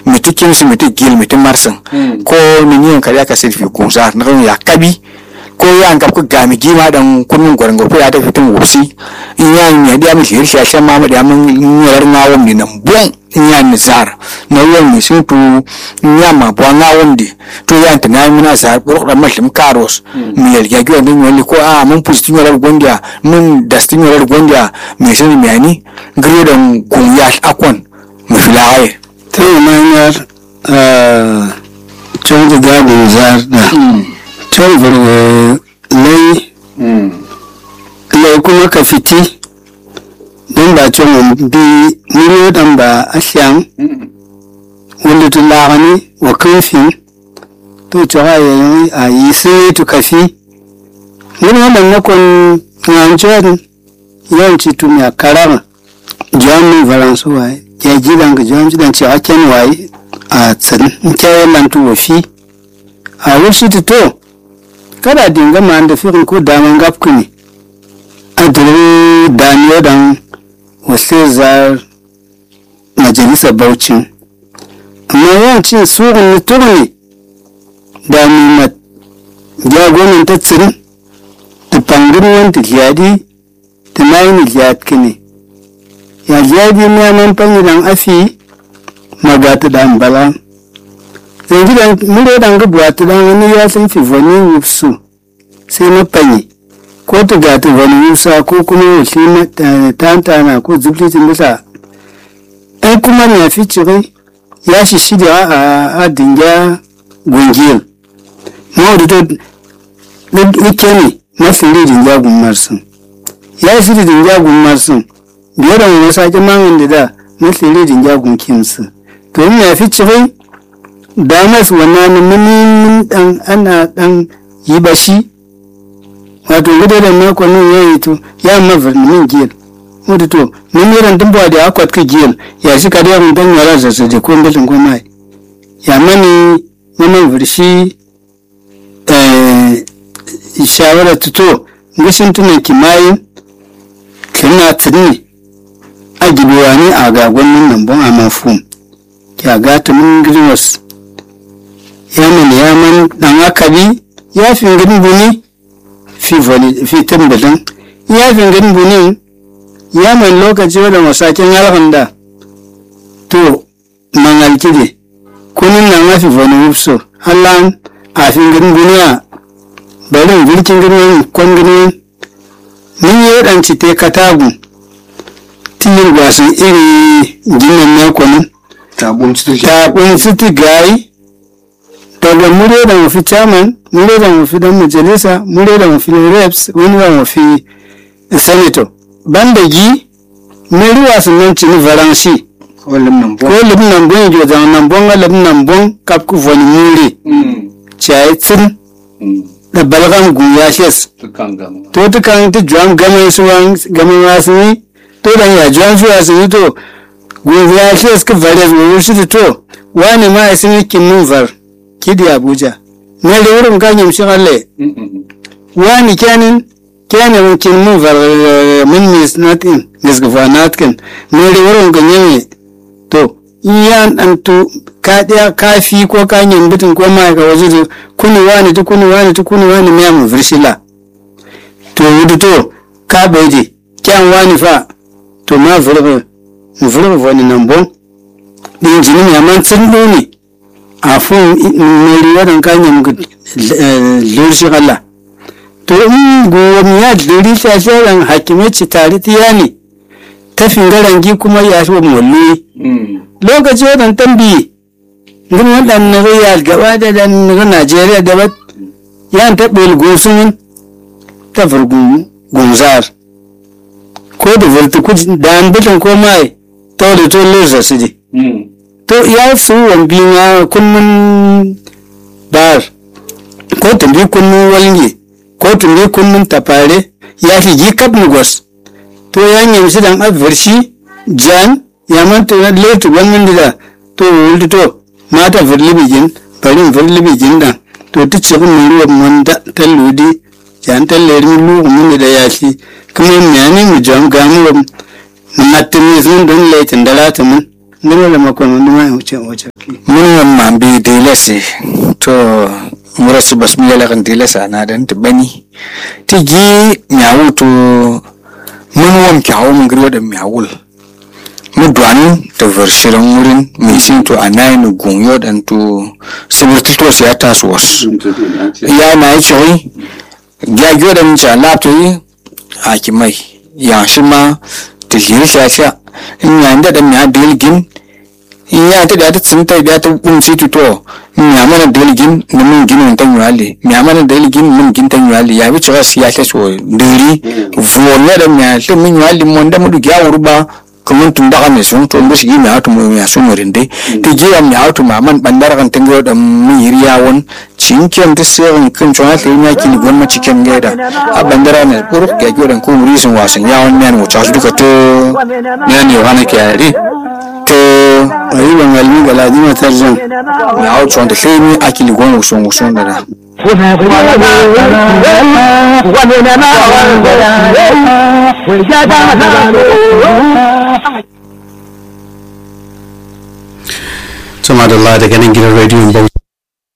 miti kimsi miti gil miti marsin ko ni yin kariya ka sirfi kunsa na kan ya kabi ko ya an kapku gami gima dan kunun gwarango ko ya ta fitin wusi in ya ni ya mi shir shasha ma ma da mun yar ngawon ni nan bon in ya ni zar na yon mi sun tu in ya ma bo ngawon di to ya ta na mi na zar buru da mashim karos mi yel ya gyo din wani ko a mun pusti yorar gondia mun dastin yorar gondia mi sun mi ani gre dan gun ya akon mu filaye ta yi manyar can da gabin zar da can burga lai lai kuma ka fiti don ba can bi miliyo dan ba a shan wanda tu lagani wa kanfin to cewa yayi a yi sai tu kafi wani wannan nakon nganjon yawanci tu mai karama jami valansu waye ya ji dan ga jami dan cewa ken waye a tsin nke lan tu wafi a wushi tu to kada dinga ma da firin ko daman gap kuni a dare daniyo dan wasu zar majalisa baucin amma yawancin surun turni da mimat jagonin ta tsirin da fangin wanta liyadi da nayin liyad kine ya liyadi ne man fanyi dan afi magata dan bala zai gidan mure dan gabuwa ta dan wani ya san fi vani wufsu sai na fanyi ko ta gata vani wufsa ko kuma wuce na tantana ko zublitin bisa ai kuma na fi cirai ya shi shirya a dinga gungiyar mawadu to wike ne mafi ridin jagun marsin ya shi ridin jagun marsin biyar da wani sake mangan da da mafi ridin jagun kimsu to in ya fi cirai da masu wannan mini dan ana dan yi bashi wato gudu da makon nan ya yi to ya mafi min giyar wadda to min yiran dumbuwa da akwat ka giyar ya shi kadiyar mun dan yara zasu da ko ngilin ko mai ya mani maman virshi shawara tuto ngishin tunan kimayin kina tuni a gibewa ne a gagon nan bon a mafum ya gata mun griwas ya mani ya man dan akabi ya fi ngin buni fi voli fi tambalin ya fi ngin buni ya man lokaci wadda masakin alhanda to mangal kide kunin nan mafi voli wupso hallan a fi ngin buniya bari girkin girman kwan girman mun yi waɗanci te katagu tiyar gwasan iri ginin makonin tabun ci taɓin siti gayi daga mure da mafi chairman mure da mafi dan majalisa mure da mafi reps wani da mafi senator banda gi meri wasan nan cini faransi ko lim nan ko libin nan bon jo da nan bon ga libin nan bon kap ku voni mure chai tsin da balgan guya shes to ta kan ta juan gama su wan gama wasu ni to dan ya juan su wasu ni to guya shes ka vare mu shi to wani ma ya sun kin nun var kidi abuja ne da wurin ganyem shi alle wani kenin kenin mun kin mun var mun mis natin mis gva natkin ne da wurin ganyem to iyan an to ka ɗaya kafi ko ka bitin ko ma ka waje to kuni wani to kuni wani to kuni wani me mu virshila to wudu to ka beje kyan wani fa to ma virbe mu virbe wani nan bon din jini me man tsin ne a fun me riwadan ka nyam lurshi Allah to in go mi ya duri ta sharan hakime ci tare tiyani ta fingarangi kuma ya shi mulli lokaci wadan tambi ngin wadan na ya gaba da dan na Najeriya da ba ya ta bel gosun ta furgun gunzar ko da vurtu ku da an bitan ko mai to da to leza su ji to ya su wan bi ma kunnun bar ko tumbi kunnun walnge ko tumbi kunnun tafare ya fi ji kap gos to ya nyam shi dan avershi jan ya manta na letu wannan da to wulti to mata firlibi jin bari firlibi jin dan to ta ce kun ruwa mun da talludi jan talleri lu mun da ya shi kuma me ne mu jam ga mu na matini sun don letin da lata mun ne wala makon mun ma wuce wuce mun wan ma bi dilasi to murasi bas mi yala kan dilasa na dan ta bani ti gi miawu to mun wan kyawu mun gri wadan miawul mu duan ta versiran wurin mai sin to anai no gunyo dan to sabirti to sai ta so was ya na yi choi ya gyo da mun cha lapto yi a ki mai ya shi ma ta jiri sha sha in ya da da mi adilgin iya ta da ta tsinta da ta bunci tuto mi amana deligin na mun ginin tan yuali mi amana deligin mun gin tan yuali ya bi cewa siya ta so diri vonya da mi ta mun yuali mon da mudu ya urba kamun tun da mai sun to musu gi mi hatu mu ya sun murin dai ti gi mi hatu ma man bandar kan tango da mun yiriya won cinken ta seven kan cewa ta yi yaki ni gwamma cikin gaida a bandara ne pur ga gyoran ko murisin wasan yawon ne mu ta su duka to ne ne wani ke yare to ayi ban galmi galadi matarjan mi hau tsohon da sai mi akili gwan wusun wusun da da Tuma da daga nan gidan rediyon Bauchi.